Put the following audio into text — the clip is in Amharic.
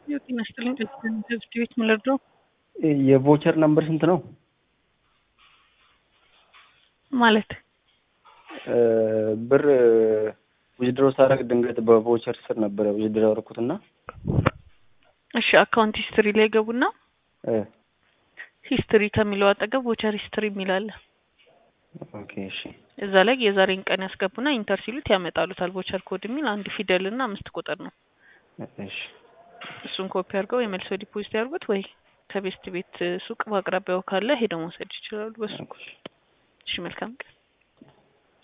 ጤና ይስጥልኝ። ትምህርት ቤት ምልርደው የቮቸር ነምበር ስንት ነው? ማለት ብር ዊዝድሮ ሳደርግ ድንገት በቮቸር ስር ነበረ ዊዝድሮ ያደረኩትና እሺ፣ አካውንት ሂስትሪ ላይ ገቡና ሂስትሪ ከሚለው አጠገብ ቮቸር ሂስትሪ የሚላለ ኦኬ እሺ እዛ ላይ የዛሬን ቀን ያስገቡና ኢንተር ሲሉት ያመጣሉታል። ቮቸር ኮድ የሚል አንድ ፊደል እና አምስት ቁጥር ነው። እሺ እሱን ኮፒ አድርገው የመልሶ ዲፖዚት ያድርጉት ወይ ከቤስት ቤት ሱቅ በአቅራቢያው ካለ ሄደው መውሰድ ይችላሉ። በሱ እሺ፣ መልካም ቀን